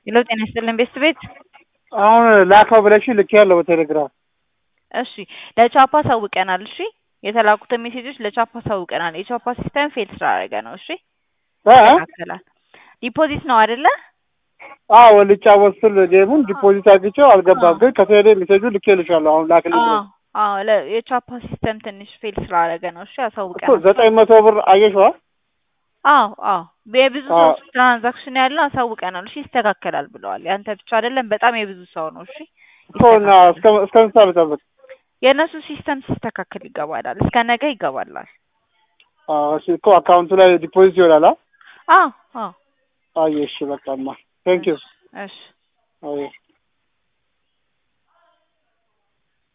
ሄሎ ጤና ይስጥልን ቤስት ቤት አሁን ላከው ብለሽ ልኬያለሁ በቴሌግራም። እሺ ለቻፓ አሳውቀናል። እሺ የተላኩትን ሜሴጆች ለቻፓ አሳውቀናል። የቻፓ ሲስተም ፌል ስላደረገ ነው። እሺ እ? ይስተካከላል። ዲፖዚት ነው አይደለ? አዎ ልጫወት ስል ጌሙን ዲፖዚት አግኝቼው አልገባም፣ ግን ከቴሌ ሜሴጁ ልኬልሻለሁ። አሁን ላክልኝ አዎ ብለሽ አዎ ለ- የቻፓ ሲስተም ትንሽ ፌል ስላደረገ ነው። እሺ እኮ አሳውቀናል። ዘጠኝ መቶ ብር አየሽዋ? አዎ አዎ የብዙ አዎ። ሰው ትራንዛክሽን ያለው አሳውቀናል። እሺ ይስተካከላል ብለዋል። ያንተ ብቻ አይደለም፣ በጣም የብዙ ሰው ነው። እሺ እኮ እና እስከ እስከ ምሳ ልጠብቅ? የእነሱ ሲስተም ሲስተካከል ይገባላል። እስከ ነገ ይገባላል። አዎ እሺ እኮ አካውንቱ ላይ ዲፖዚት ይሆናል። አ? አዎ አዎ አየሽ በቃማ ቴንክ ዩ እሺ አየ